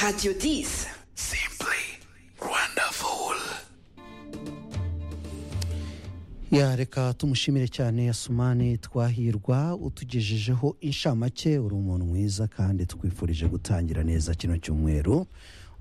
Radio Dis. Simply wonderful. ya reka tumushimire cyane yasumani twahirwa utugejejeho inshamake uri umuntu mwiza kandi twifurije gutangira neza kino cyumweru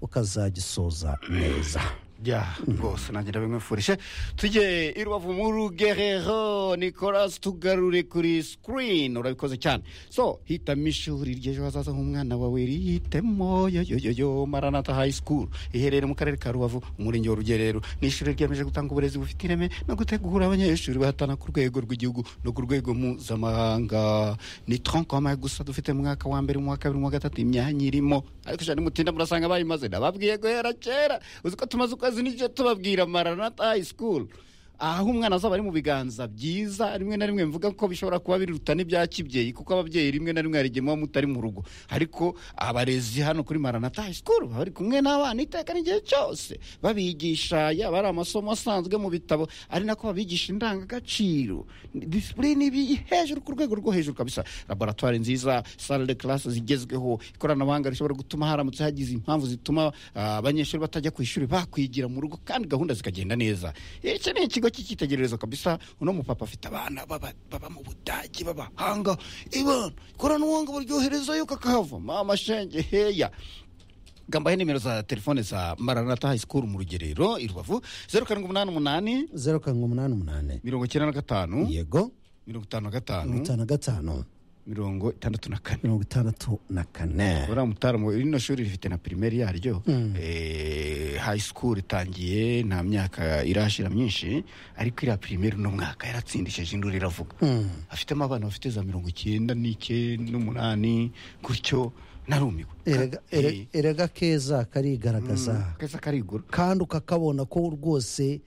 ukazagisoza neza Ya rwose nanjye ndabimwifurije tujye i rubavu mu rugerero nicolas tugarure kuri sikirini urabikoze cyane so hitamo ishuri ry'ejo hazaza h'umwana wawe rihitemo yoyoyoyo maranata hayi sikuru iherereye mu karere ka rubavu umurenge wa rugerero ni ishuri ryemeje gutanga uburezi bufite ireme no gutegura abanyeshuri bahatana ku rwego rw'igihugu no ku rwego mpuzamahanga ni tronkomaye gusa dufite mu mwaka wa mbere mu wa kabiri mu wa gatatu imyanya irimo ariko ijana mutinda murasanga bayimaze nababwiye guhera kera uzi ko tumaze ukwezi n'igice tubabwira maranata hayi sikuru aho umwana azaba ari mu biganza byiza rimwe na rimwe mvuga ko bishobora kuba biruta n'ibya kibyeyi kuko ababyeyi rimwe na rimwe hari igihe muba mutari mu rugo ariko abarezi hano kuri maranata hayi sikuru baba bari kumwe n'abana iteka n'igihe cyose babigisha yaba ari amasomo asanzwe mu bitabo ari nako babigisha indangagaciro disipurine ibi hejuru ku rwego rwo hejuru kabisa laboratwari nziza sale de classe zigezweho ikoranabuhanga rishobora gutuma haramutse hagize impamvu zituma ah, abanyeshuri batajya ku ishuri bakwigira mu rugo kandi gahunda zikagenda neza iki ni ikigo cy'icyitegererezo kabisa uno mupapa afite abana baba baba mu budage b'abahanga ibona ikoranabuhanga baryoherezayo kakahava mama shenge heya gambaye nimero za telefone za maranata hayi sikuru mu rugerero i rubavu zeru karindwi umunani umunani zeru karindwi umunani umunani mirongo icyenda na gatanu yego mirongo itanu na mirongo gatanu itanu na gatanu mirongo itandatu na kane mirongo itandatu na kane uriya mutaramu rino shuri rifite na pirimeri yaryo Eh, high school itangiye nta myaka irashira myinshi ariko iriya pirimeri uno mwaka yaratsindishije induru iravuga afitemo abana bafite za mirongo icyenda n'icyenda n'umunani gutyo narumiwe Erega- ere- Eh, erega keza karigaragaza keza karigura kandi ukakabona ko rwose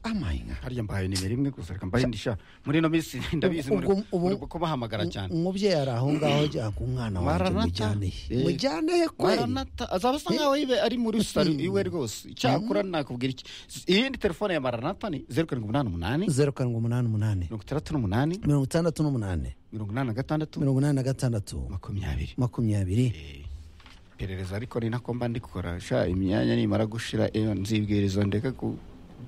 amayinga harya mbahaye nimero imwe gusa reka mbahe indi sha muri ino minsi ndabizi muri Ubwo- ubu- muri kuko bahamagara cyane umubyeyi ari aho ngaho ajya ku mwana wanjye Maranatha. mujyane he Eh. mujyane he kweri maranata azaba asa nkaho ibe ari muri saro iwe rwose icyakora nakubwira iki iyindi telefone ya maranata ni zeru karindwi umunani umunani zeru karindwi umunani umunani mirongo itandatu n'umunani mirongo itandatu n'umunani mirongo inani na gatandatu mirongo inani na gatandatu makumyabiri makumyabiri Eh, iperereza ariko ni nako mba ndikora sha imyanya nimara gushira eh, nzibwiriza ndeke ku-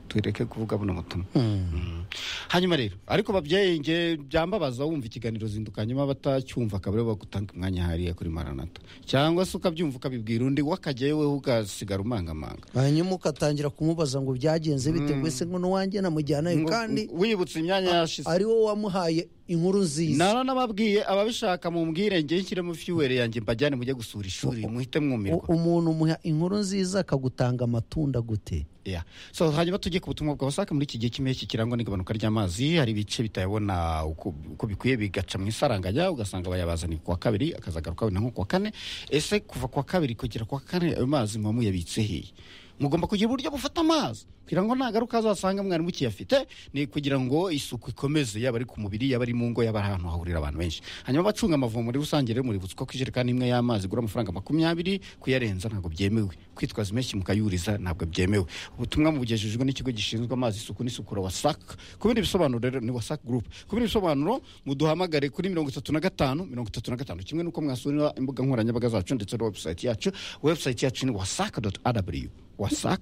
tureke kuvuga buno butumwa Mm. hanyuma rero ariko babyeyi nge byambabaza wumva ikiganiro zinduka nyuma batacyumva akaba aribo bagutanga umwanya hariya kuri maranata cyangwa se ukabyumva ukabibwira undi wakajyayo wowe ugasigara umangamanga hanyuma ugatangira kumubaza ngo byagenze bite mbese ngo n'uwanjye namujyanayo Ngo- kandi wibutse imyanya yashize ari wowe wamuhaye inkuru nziza nara nababwiye ababishaka mumbwire nge nshyiremo fiwere yanjye mbajyane mujye gusura ishuri muhite U- mwumirwa umuntu umuha inkuru nziza akagutanga amatunda gute Yeah. so hanyuma tujye ku butumwa bwa wasake muri iki gihe cy'impeshyi kirangwa n'igabanuka ry'amazi hari ibice bitayabona uko uko bikwiye bigaca mu isaranganya ugasanga bayabazaniye ku wa kabiri akazagaruka wenda nko ku wa kane ese kuva ku wa kabiri kugera ku wa kane ayo mazi muba muyabitse hehe mugomba kugira uburyo bufata amazi kugira ngo nagaruka azasanga mwarimu kiyafite ni kugira ngo isuku ikomeze yaba ari ku mubiri yaba ari mu ngo yaba ari ahantu hahurira abantu benshi hanyuma abacunga amavomo muri rusange rero muributswa ko ijerekani imwe y'amazi igura amafaranga makumyabiri kuyarenza ntabwo byemewe kwitwaza impeshyi mukayuriza ntabwo byemewe ubutumwa mubugejejwe n'ikigo gishinzwe amazi isuku n'isukura wasac ku bindi bisobanuro rero ni wasac group ku bindi bisobanuro muduhamagare kuri mirongo itatu na gatanu mirongo itatu na gatanu kimwe n'uko mwasura imbuga nkoranyambaga zacu ndetse na website yacu website yacu ni wasac rw wasac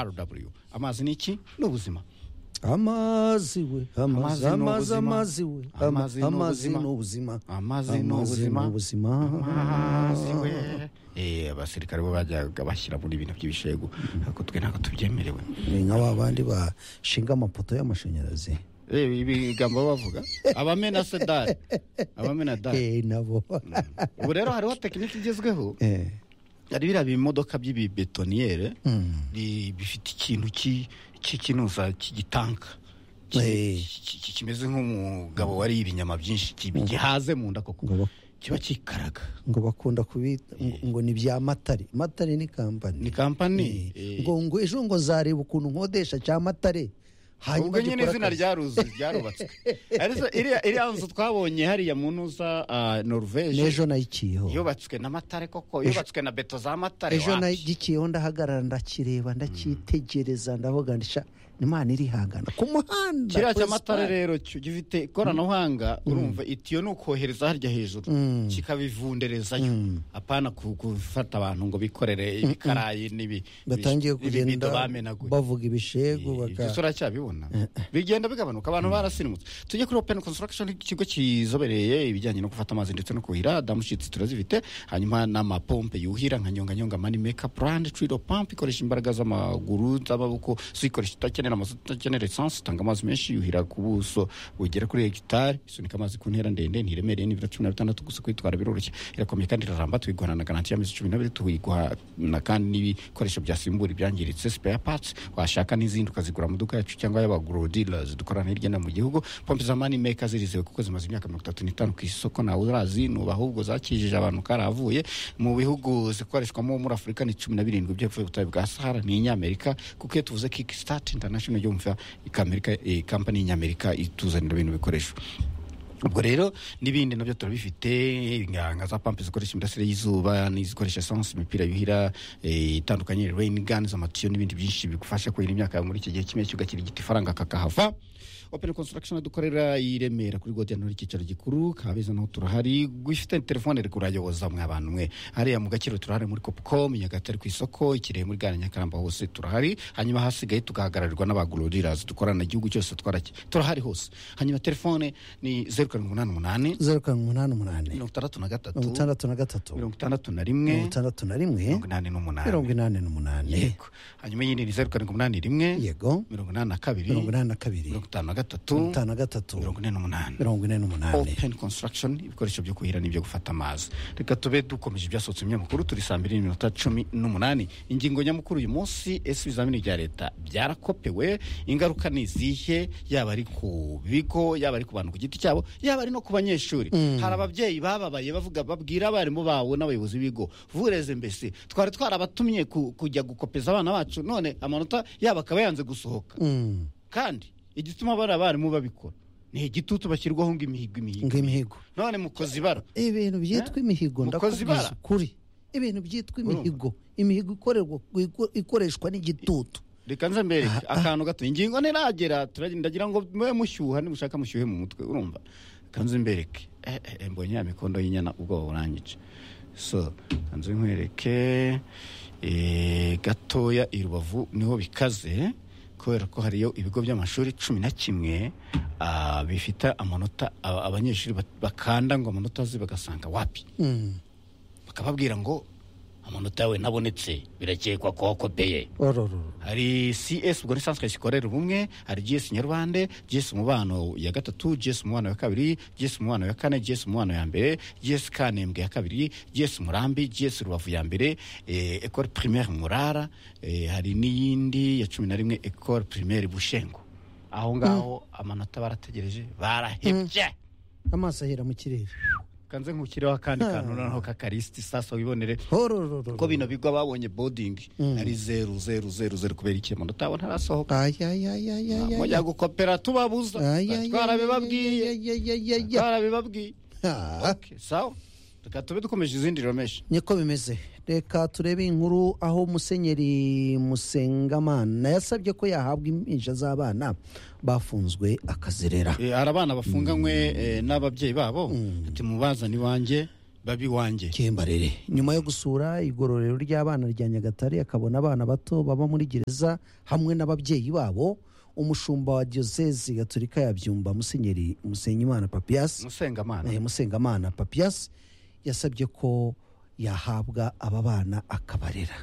rw amazi ni iki ni ubuzima amazi we amazi Amazi ni amazi amazi ubuzima. we Ama- Amazi ni amazi ubuzima. ni ubuzima amazi ni ubuzima amazi we Eh, abasirikare bo bajyaga bashyira muri ibintu by'ibishego ariko twe ntabwo tubyemerewe ni nka wa bandi bashinga amapoto y'amashanyarazi Eh, ibigambo bavuga abamena sedari abamena dari Eh, nabo ubu rero hariho tekinike igezweho Eh, hari biriya bimodoka by'ibibetoniyere mm. bi- bifite ikintu ki- cy'ikinuza cy'igitanka Ki- Eh. ki- ki- kimeze nk'umugabo wariye ibinyama byinshi ki- gihaze mu nda koko ngo ba- kiba kikaraga ngo bakunda kubita ngo- ngo ni bya matare matare ni kampani ni kampani Eh, eh, ngo ngo ejo ngo nzareba ukuntu nkodesha cya matare ubwo nyine gikora izina akazi. ryaruzu ryarubatswe ariko iriya iriya nzu twabonye hariya mu ntuza ah, norvege n'ejo nayiciyeho yubatswe n'amatare koko yubatswe na beto za matare ejo wapi? nagikiyeho ndahagarara ndakireba ndacyitegereza ndavuga ndisha imana irihangana ku muhanda kiriya kuri cy'amatara sipani. rero cyo gifite ikoranabuhanga urumva itiyo ni ukohereza harya hejuru kikabivunderezayo apana ku- gufata abantu ngo bikorere ibikarayi n'ibi- batangiye ibi- ibibido kugenda bamenaguye bavuga ibishegu baka ibyo turacyabibona bigenda bigabanuka abantu barasinimutse tujye kuri open construction ikigo kizobereye ibijyanye no gufata amazi ndetse no kuhira damushitsi turazifite hanyuma n'amapompe yuhira nka nyonganyonga mani meka brand trido pump ikoresha imbaraga z'amaguru z'amaboko so ikoresha itakenera amazi itakenera esansi itanga amazi menshi yuhira ku buso bugera kuri hegitari isunika amazi ku ntera ndende ntiremereye n'ibiro cumi na bitandatu gusa kuyitwara biroroshye irakomeye kandi iraramba tuyiguhana na garanti y'amezi cumi n'abiri tuyiguhana kandi n'ibikoresho byasimbura ibyangiritse spare parts washaka n'izindi ukazigura mu duka yacu cyangwa y'abagrodealers dukorana hirya no hino mu gihugu pompe za money maker zirizewe kuko zimaze imyaka mirongo itatu n'itanu ku isoko ntawe urazinuba ahubwo zakijije abantu karavuye mu bihugu zikoreshwamo muri afurika ni cumi na birindwi by'epfo y'ubutayu bwa sahara ni inyamerika kuko iyo tuvuze kickstart international yumva ikamerika eh, company y'inyamerika ituzanira ibintu bikoresho ubwo rero n'ibindi nabyo turabifite inganga za pampe zikoresha imirasire y'izuba n'izikoresha esansi imipira yuhira eh, itandukanye rain guns amatiyo n'ibindi byinshi bigufasha kuhira imyaka yawe muri iki gihe kimwe cyugakira igiti faranga kakahava open construction dukorera i remera kuri godiyanori icyicaro gikuru kabeza naho turahari gufite telefone reka urayoboza mwa bantu mwe hariya mu gakiro turahari muri copcom nyagatare ku isoko ikirehe muri gare nyakaramba hose turahari hanyuma hasigaye tugahagararirwa n'abagororirazi dukorana igihugu cyose twaraki turahari hose hanyuma telefone ni zeru karindwi umunani umunani zeru karindwi umunani umunani mirongo itandatu na gatatu mirongo itandatu na gatatu mirongo itandatu na rimwe mirongo itandatu na rimwe mirongo inani n'umunani mirongo inani n'umunani yego hanyuma yindi ni zeru karindwi umunani rimwe yego mirongo inani na kabiri mirongo inani na kabiri mirongo itanu na gatatu mirongo itanu na gatatu mirongo ine n'umunani mirongo ine n'umunani open construction ibikoresho byo kuhira n'ibyo gufata amazi reka tube dukomeje ibyasohotse mu binyamakuru turi saa mbiri n'iminota cumi n'umunani ingingo nyamukuru uyu munsi ese ibizamini bya leta byarakopewe ingaruka ni izihe yaba ari ku bigo yaba ari ku bantu ku giti cyabo yaba ari no ku banyeshuri hari ababyeyi bababaye bavuga babwira abarimu babo n'abayobozi b'ibigo vureze mbese twari twarabatumye ku- kujya gukopeza abana bacu none amanota yabo akaba yanze gusohoka Mm. kandi igituma bari abarimu babikora ni igitutu bashyirwaho ngo imihigo imihigo ngo imihigo none mukoze ibara ibintu byitwa imihigo Mukozi ndakubwiza ibara. ukuri ibintu byitwa imihigo imihigo ikorerwa ikoreshwa n'igitutu reka nze mbereke akantu gato ingingo ntiragera turagenda ndagira ngo mube mushyuha nimushaka mushyuhe mu mutwe urumva reka nze mbereke Eh, eh, eh, mbonye ya mikondo y'inyana ubwoba burangije so reka nze nkwereke eh, gatoya i rubavu niho bikaze kubera ko hariyo ibigo by'amashuri cumi na kimwe ah, bifite amanota aba- abanyeshuri bat- bakanda ngo amanota aze bagasanga wapi Mm. bakababwira ngo amanota yawe ntabonetse birakekwa ko wakopeye orororo hari cs ubwo ni sansikare zikorera ubumwe hari gs nyarwande gs umubano ya gatatu gs umubano ya kabiri gs umubano ya kane gs umubano ya mbere gs kanembwe ya kabiri gs murambi gs rubavu ya mbere eh, ecole primaire murara eh, hari n'iyindi ya cumi na rimwe ecole primaire bushengo aho ngaho amanota barategereje barahebye amaso ahera mu kirere kanze nkukireho akandi kantu noneho kakarisiti sasa wibonere horororo ko bino bigo babonye bodingi ari zeru zeru zeru zeru kubera iki amanota yabo ntarasohoka mujya gukopera tubabuza twarabibabwiye twarabibabwiye Okay, sawa reka tube dukomeje izindi romeshi niko bimeze reka turebe inkuru aho musenyeri musengamana yasabye ko yahabwa impinja z'abana bafunzwe akazerera Eh, hari abana bafunganywe eh, n'ababyeyi babo ati mubazane iwanjye babi iwanjye cyembarere nyuma yo gusura igororero ry'abana rya nyagatare akabona abana bato baba muri gereza hamwe n'ababyeyi babo umushumba wa diyosezi gatolika ya byumba musenyeri musenyimana papiyasi musengamana Eh, musengamana papiyasi yasabye ko yahabwa aba bana akabarera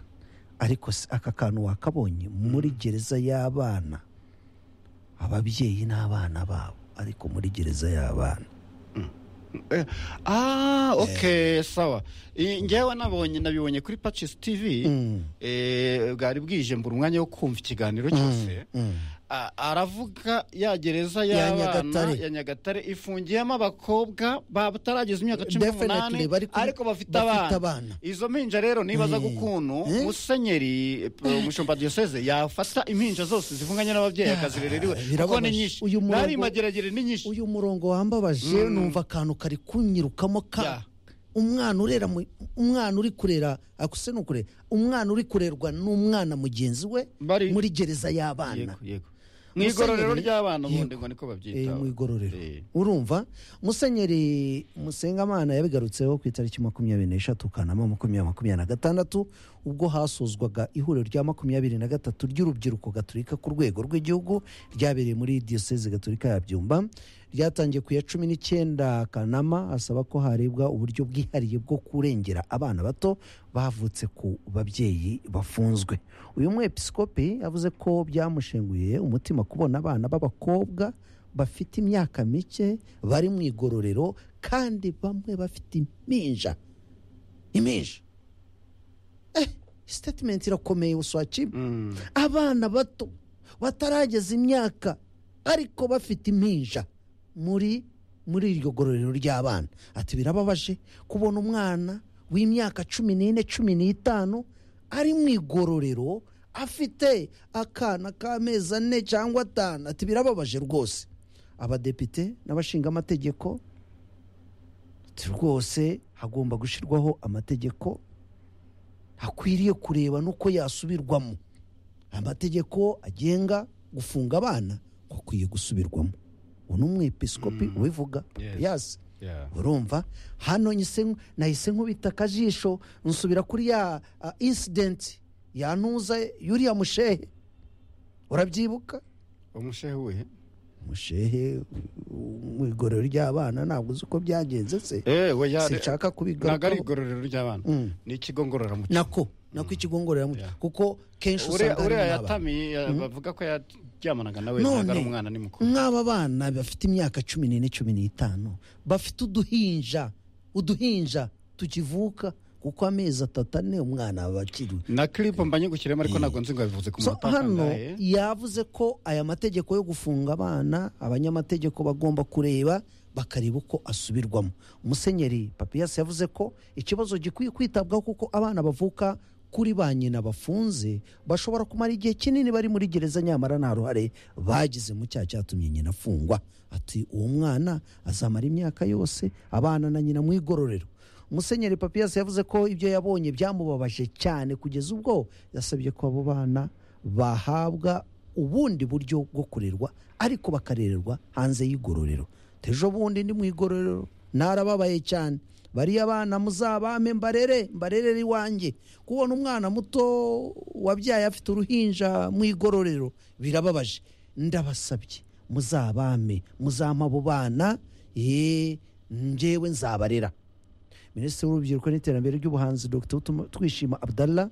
ariko se aka kantu wakabonye muri gereza y'abana ababyeyi n'abana babo ariko muri gereza y'abana Eh, ah okay sawa Eh, ngewe nabonye nabibonye kuri patches tv Mm, eh, bwari bwije mbura umwanya wo kumva ikiganiro cyose mm. A- aravuga ya gereza Ya y'abana Nyagatare. ya nyagatare ifungiyemo abakobwa batarageza imyaka cumi n'umunani Definitely, bari ku- ariko bafite bafite abana. abana izo mpinja rero nibaza Eh, gukuntu eh. musenyeri eh, umushumba diyoseze yafata impinja zose zivunganye n'ababyeyi akazirerera iwe kuko ni birababaje. nyinshi Uyu murongo- nari mageragere ni nyinshi uyu murongo wambabaje numva akantu kari kunyirukamo ka Ya. umwana urera mu- umwana uri kurera akuse ni ukurera umwana uri kurerwa n'umwana mugenzi we Bari- muri gereza y'abana yego yego mu igororero Musenyeri- ry'abana Yego. ubundi ngo niko Eh, babyita mu igororero Eh. urumva musenyeri musengamana yabigarutseho ku itariki makumyabiri n'eshatu kanama makumyabiri makumyabiri na gatandatu ubwo hasozwaga ihuriro rya makumyabiri na gatatu ry'urubyiruko gaturika ku rwego rw'igihugu ryabereye muri diyoseze gaturika ya byumba ryatangiye ku ya cumi n'icyenda kanama asaba ko harebwa uburyo bwihariye bwo kurengera abana bato bavutse ku babyeyi bafunzwe uyu mwepisikopi yavuze ko byamushenguye umutima kubona abana b'abakobwa bafite imyaka mike bari mu igororero kandi bamwe bafite impinja impinja eh sitatimenti irakomeye uswakima Mm. abana bato batarageza imyaka ariko bafite impinja muri muri iryo gororero ry'abana ati birababaje kubona umwana w'imyaka cumi n'ine cumi n'itanu ari mu igororero afite akana k'amezi ane cyangwa atanu ati birababaje rwose abadepite n'abashingamategeko ati rwose hagomba gushyirwaho amategeko hakwiriye kureba n'uko yasubirwamo amategeko agenga gufunga abana ko akwiye gusubirwamo ubu ni umwepisikopi ubivuga Yes. yasi Yeah. urumva hano nyise- nahise nkubita akajisho nsubira kuri ya ah, incident yanuza yuriya mushehe urabyibuka umushehe we umushehe uh, mu igorero ry'abana ntabwo uzi uko byagenze se eh we ya sinshaka ntabwo ari kubigarukaho igororero ry'abana Mm. ni ikigo ngororamuco nako nako ikigo ngororamuco Yeah. kuko kenshi uriya usanga harimo uriya n'abana. yatamiye ya- bavuga ko yaryamanaga nawe None, ntabwo ari umwana ni mukuru nk'aba bana bafite imyaka cumi n'ine cumi n'itanu bafite uduhinja uduhinja tukivuka kuko amezi atatu ane umwana aba akiri na clip mba nyigukiremo ariko ntabwo nzi ngo yabivuze ku so munota hano watangaye. yavuze ko aya mategeko yo gufunga abana abanyamategeko bagomba kureba bakareba uko asubirwamo musenyeri papiyasi yavuze ko ikibazo gikwiye kwitabwaho kuko abana bavuka kuri ba nyina bafunze bashobora kumara igihe kinini bari muri gereza nyamara nta ruhare bagize mu cyaha cyatumye nyina afungwa ati uwo mwana azamara imyaka yose abana na nyina mu igororero musenyeri papiyasi yavuze ko ibyo yabonye byamubabaje cyane kugeza ubwo yasabye ko abo bana bahabwa ubundi buryo bwo kurerwa ariko bakarererwa hanze y'igororero ejo bundi ndi mu igororero narababaye cyane bariya bana muzabame mbarere mbarerere iwanjye kubona umwana muto wabyaye afite uruhinja mu igororero birababaje ndabasabye muzabame muzampa abo bana ye njyewe nzabarera minisitiri w'urubyiruko n'iterambere ry'ubuhanzi dr Utuma- twishima abdallah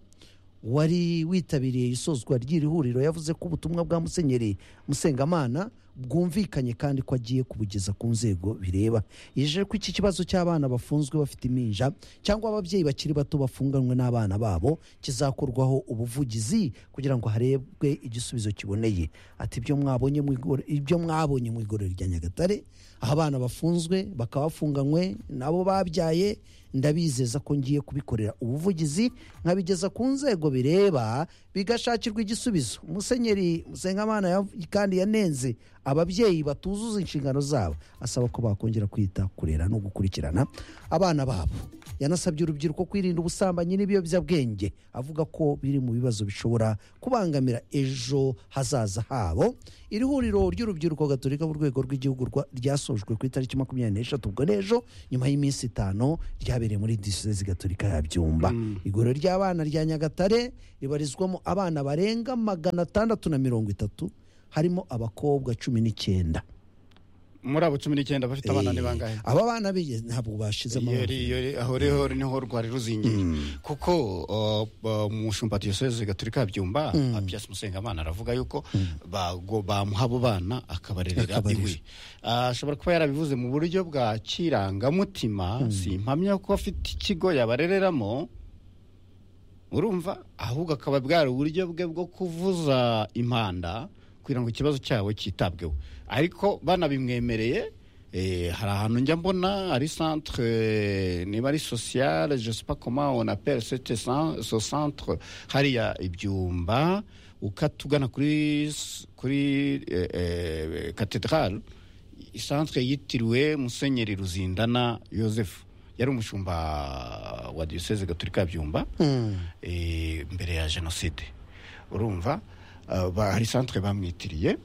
wari witabiriye isozwa ry'iri huriro yavuze ko ubutumwa bwa musenyeri musengamana bwumvikanye kandi ko agiye kubugeza ku nzego bireba yijeje ko iki kibazo cy'abana bafunzwe bafite impinja cyangwa ababyeyi bakiri bato bafunganywe n'abana babo kizakorwaho ubuvugizi kugira ngo harebwe igisubizo kiboneye ati ibyo mwabonye mu igoro- ibyo mwabonye mu igororero rya nyagatare aho abana bafunzwe bakaba bafunganywe nabo babyaye ndabizeza ko ngiye kubikorera ubuvugizi nkabigeza ku nzego bireba bigashakirwa igisubizo musenyeri musengamana yav- kandi yanenze ababyeyi batuzuza inshingano zabo asaba ko bakongera kwita kurera no gukurikirana abana babo yanasabye urubyiruko kwirinda ubusambanyi n'ibiyobyabwenge avuga ko biri mu bibazo bishobora kubangamira ejo hazaza habo iri huriro ry'urubyiruko gaturika mu rwego rw'igihugu rwa- ryasojwe ku itariki makumyabiri n'eshatu ubwo n'ejo nyuma y'iminsi itanu ryabereye muri diyosezi gaturika ya byumba iguriro ry'abana rya nyagatare ribarizwamo abana barenga magana atandatu na mirongo itatu harimo abakobwa cumi n'icyenda muri abo cumi n'icyenda bafite abana ni Eh, bangahe aba bana bige- ntabwo bashize iyo amaboko ri- iyo ri- aho rero niho rwari ruzingiye kuko uh, uh, umushumba diyoseze gaturika ya byumba apiasi musengamana aravuga yuko bago- bamuha abo bana akabarerera Akabarera. iwe Ah, ashobora kuba yarabivuze mu buryo bwa kirangamutima si impamya ko afite ikigo yabarereramo urumva ahubwo akaba bwari uburyo bwe bwo kuvuza impanda kugira ngo ikibazo cyabo cyitabweho ariko banabimwemereye eh, hari ahantu njya mbona ari centre eh, niba ari sociale je sais pas comment on appelle cette cen- ce centre hariya ibyumba ukata ugana kuri s- kuri eh, eh, cathedrale centre yitiriwe musenyeri ruzindana joseph yari umushumba wa diyoseze gaturika ya byumba eh, mbere ya jenoside urumva ah, ba- hari centre bamwitiriye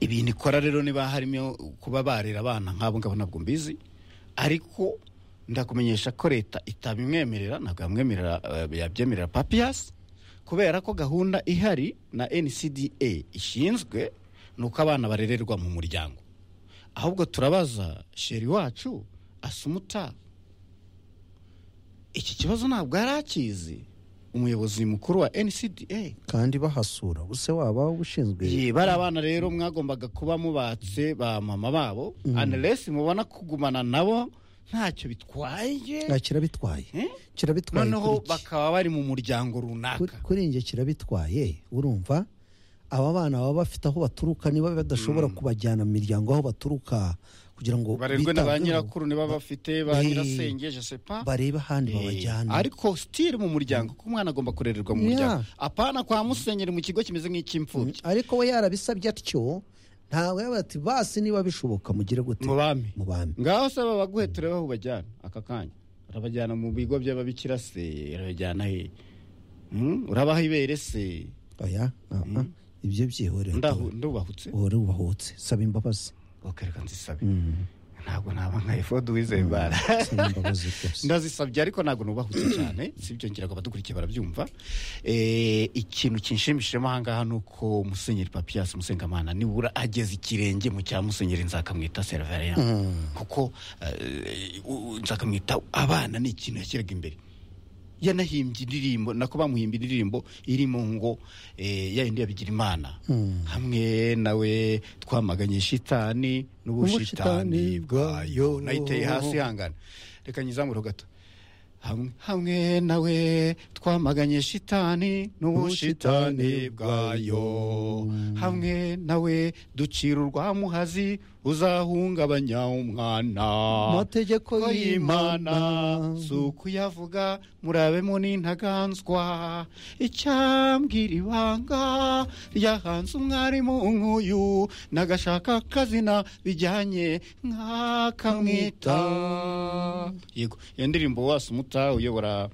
ibintu ikora rero niba harimo kuba barera abana nk'abo ngabo ntabwo mbizi ariko ndakumenyesha ko leta itabimwemerera ntabwo yamwemerera eh, yabyemerera papiyasi kubera ko gahunda ihari na ncda ishinzwe ni uko abana barererwa mu muryango ahubwo turabaza sheri wacu asumuta iki kibazo ntabwo yari akizi umuyobozi mukuru wa ncda kandi bahasura ubuse waba ushinzwe Ye, bari abana rero mwagombaga kuba mubatse ba mama babo anaresi mubona kugumana nabo ntacyo bitwaye Ah, kirabitwaye Eh? kirabitwaye kuri noneho iki? bakaba bari mu muryango Kuri- runaka kuri njye kirabitwaye urumva aba bana baba bafite aho baturuka niba badashobora kubajyana mu miryango aho baturuka kugira ngo barerwe na bitabweho, ba nyirakuru niba bafite ba Eh, nyirasenge je sais pas barebe ahandi Eh, babajyana ariko sitiri mu muryango ko umwana agomba kurererwa mu Yeah. muryango apana kwa musenyeri mu kigo kimeze Mm, nk'icy'imfubyi ariko we yarabisabye atyo ntawe yaba ati basi niba bishoboka mugire gute mu bami mu bami ngaho se babaguhe turebe aho ubajyana aka kanya urabajyana mu bigo by'ababikira se urabajyana he Hmm? urabaha ibere se oya ah, ah, ibyo byihorera Ndahu- ndubahutse uhore ubahutse saba imbabazi Ok, reka nzisabe ntabwo naba nka efodi wizembara saba imbabazi rwose ndazisabye ariko ntabwo nubahutse cyane sibyo ngiraga abadukurikiye barabyumva Eh, ikintu kinshimishijemo ahangaha ni uko musenyeri papiyasi musengamana nibura ageze ikirenge mu cya musenyeri nzakamwita seriveriya kuko eh, u- u- nzakamwita abana ni ikintu yashyiraga imbere yanahimbye indirimbo nako bamuhimbye indirimbo irimo ngo eh, ya yindi yabigira imana hamwe nawe twamaganye shitani n'ubushitani Ubushitani bwayo bwayo. nayiteye hasi hangana reka nyizamure gato hamwe hamwe nawe twamaganye shitani n'ubushitani bwayo hamwe nawe ducira urwamuhazi uzahungabanya umwana mategeko ko y'imana y'imana si ukuyavuga murabemo n'intaganzwa icyambwira ibanga ryahanze umwarimu nk'uyu nagashaka akazina bijyanye nk'akamwita yego iyo ndirimbo wasi umuta uyobora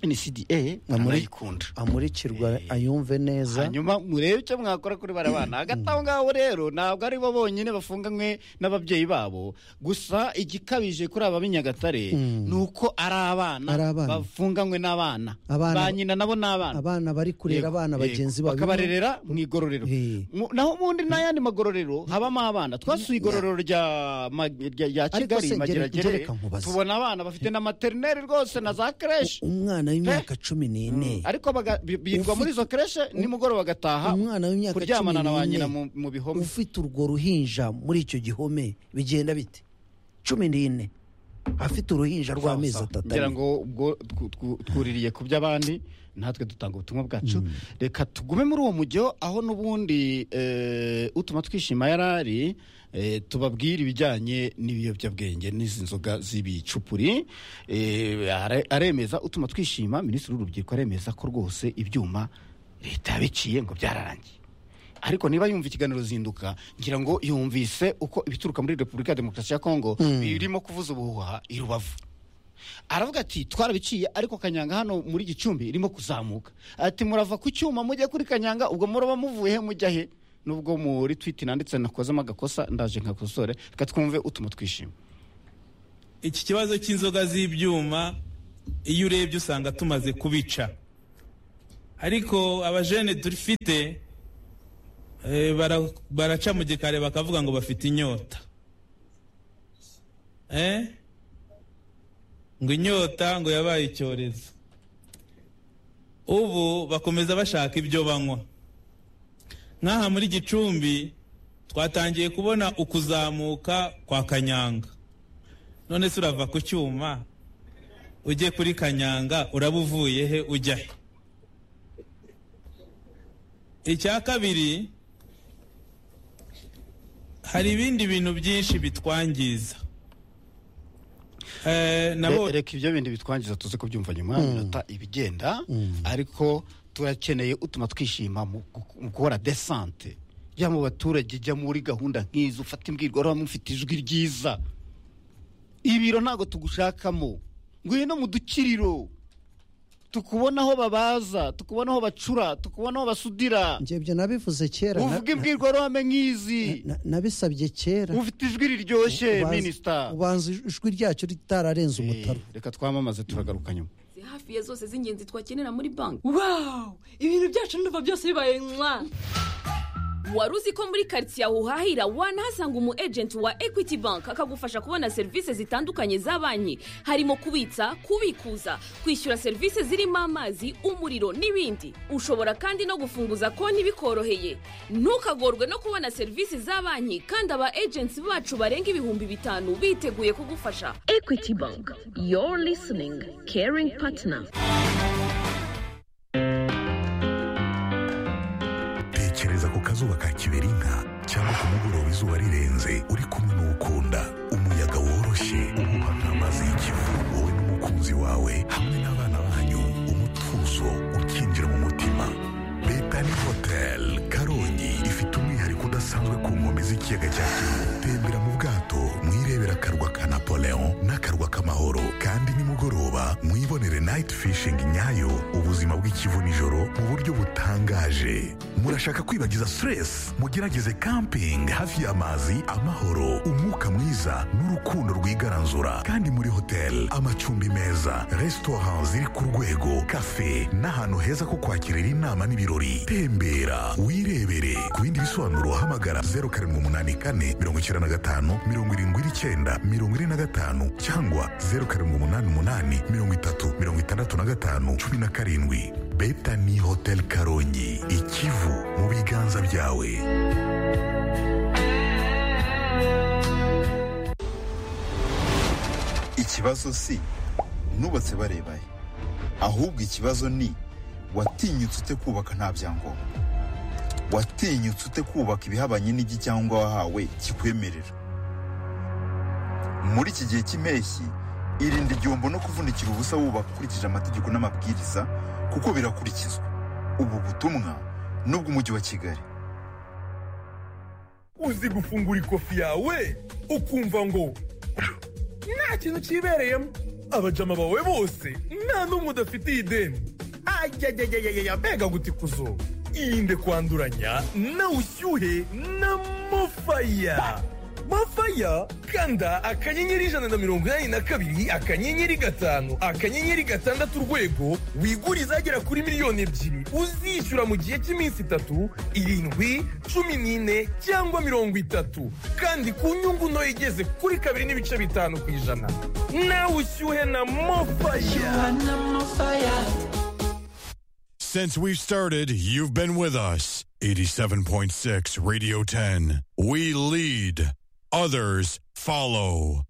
ncda amurayikunda amurikirwa ayumve neza hanyuma murebe icyo mwakora kuri bariya bana hagati aho ngaho rero ntabwo ari bo bonyine bafunganywe n'ababyeyi babo gusa igikabije kuri aba b'i nyagatare ni uko ari abana Ari abana. bafunganywe n'abana Abana- ba nyina nabo ni abana abana bari kurera Yego, abana yego. bagenzi babo bakabarerera mu igororero Eh. Mu- naho ubundi n'ayandi magororero habamo abana twasuye igororero rya ma- rya rya Ariko kigali se, mageragerere gereka nkubaze. tubona abana bafite na materineri rwose na za creche umwana w'imyaka cumi n'ine ariko baga- bi- birirwa muri izo creche nimugoroba agataha umwana w'imyaka cumi kuryamana na ba nyina n'ine mu mu bihome ufite urwo ruhinja muri icyo gihome bigenda bite cumi n'ine afite uruhinja rw'amezi atatu ngira ari- ngo ubwo twu- twu- twuririye ku by'abandi natwe dutanga ubutumwa bwacu reka tugume muri uwo mujyo aho n'ubundi eh, utuma twishima yari ari eh, tubabwire ibijyanye n'ibiyobyabwenge n'izi nzoga z'ibicupuri Eh, are- aremeza utuma twishima minisitiri w'urubyiruko aremeza ko rwose ibyuma leta yabiciye ngo byararangiye ariko niba yumva ikiganiro zinduka ngira ngo yumvise uko ibituruka muri repubulika ya demokarasi ya kongo birimo kuvuza ubuhuha i rubavu aravuga ati twarabiciye ariko kanyanga hano muri gicumbi irimo kuzamuka ati murava ku cyuma mujya kuri kanyanga ubwo muraba muvuye he mujya he nubwo muri twiti nanditse nakozemo agakosa ndaje nkakosore reka twumve utuma twishima iki kibazo cy'inzoga z'ibyuma iyo urebye usanga tumaze kubica ariko abajene dufite eh, bara- baraca mu gikari bakavuga ngo bafite inyota Eh? ngo inyota ngo yabaye icyorezo ubu bakomeza bashaka ibyo banywa nk'aha muri gicumbi twatangiye kubona ukuzamuka kwa kanyanga none se urava ku cyuma ujye kuri kanyanga uraba uvuye he ujya he icya kabiri hari ibindi bintu byinshi bitwangiza Eh, nabo- Re- reka ibyo bindi bitwangiza tuze kubyumva nyuma minota ibigenda ariko turakeneye utuma twishima mu gu- mu gukora desante jya mu baturage jya muri gahunda nk'izo ufata imbwirwaruhame ufite ijwi ryiza ibiro ntabwo tugushakamo ngwino mu dukiriro tukubona aho babaza tukubona aho bacura tukubona aho basudira njye ibyo nabivuze kera na- uvuga imbwirwaruhame nk'izi na- nabisabye kera ufite ijwi riryoshye ubanza- minisita ubanza ijwi ryacyo ritararenze umutaro Eh, reka twamamaze turagaruka nyuma hafi ya zose z'ingenzi twakenera muri banki wawu ibintu byacu n'uva byose bibaye mwa wari uzi ko muri karitsiye aho uhahira wanahasanga umu ejenti wa ekwiti banki akagufasha kubona serivisi zitandukanye za banki harimo kubitsa kubikuza kwishyura serivisi zirimo amazi umuriro n'ibindi ushobora kandi no gufunguza konti bikoroheye ntukagorwe no kubona serivisi za banki kandi aba ejenti bacu barenga ibihumbi bitanu biteguye kugufasha ekwiti banki yoru lisiningi keringi patina tekereza ku kazuba ka kiberinka cyangwa ku mugoroba izuba rirenze uri kumwe n'ukunda umuyaga woroshye uhuha nk'amazi y'ikivu wowe n'umukunzi wawe hamwe n'abana banyu umutuzo ukinjira mu mutima betani hotel karongi ifite umwihariko udasanzwe ku nkombe z'ikiyaga cya kivu tembera mu bwato mwirebera akarwa ka napoleon n'akarwa k'amahoro kandi nimugoroba mwibonere night fishing nyayo ubuzima bw'ikivu nijoro mu buryo butangaje murashaka kwibagiza stress mugerageze camping hafi y'amazi amahoro umwuka mwiza n'urukundo rwigaranzura kandi muri hotel amacumbi meza restaurant ziri ku rwego cafe n'ahantu heza ko kwakirira inama n'ibirori tembera wirebere ku bindi bisobanuro hamagara 0784 95 79 45 cyangwa 0788 30 65 17 betani hotel karongi ikivu mu biganza byawe ikibazo si nubatse barebaye ahubwo ikibazo ni watinyutse ute kubaka nta byangombwa watinyutse ute kubaka ibihabanye n'igicyangombwa wahawe kikwemerera muri iki gihe cy'impeshyi irinde igihombo no kuvunikira ubusa wubaka ukurikije amategeko n'amabwiriza kuko birakurikizwa ubu butumwa n'ubw'umujyi wa kigali uzi gufungura ikofi yawe ukumva ngo nta kintu cyibereyemo abajama bawe bose nta n'umwe udafitiye ideni ayayayayaya mbega gutikuzo irinde kwanduranya na ushyuhe na mofaya mafaya kanda akanyenyeri ijana na mirongo inani na kabiri akanyenyeri gatanu akanyenyeri gatandatu urwego wigure izagera kuri miliyoni ebyiri uzishyura mu gihe cy'iminsi itatu irindwi cumi n'ine cyangwa mirongo itatu kandi ku nyungu ntoya igeze kuri kabiri n'ibice bitanu ku ijana nawe ushyuhe na mofaya Since we've started, you've been with us. 87.6 Radio 10. We lead, others follow.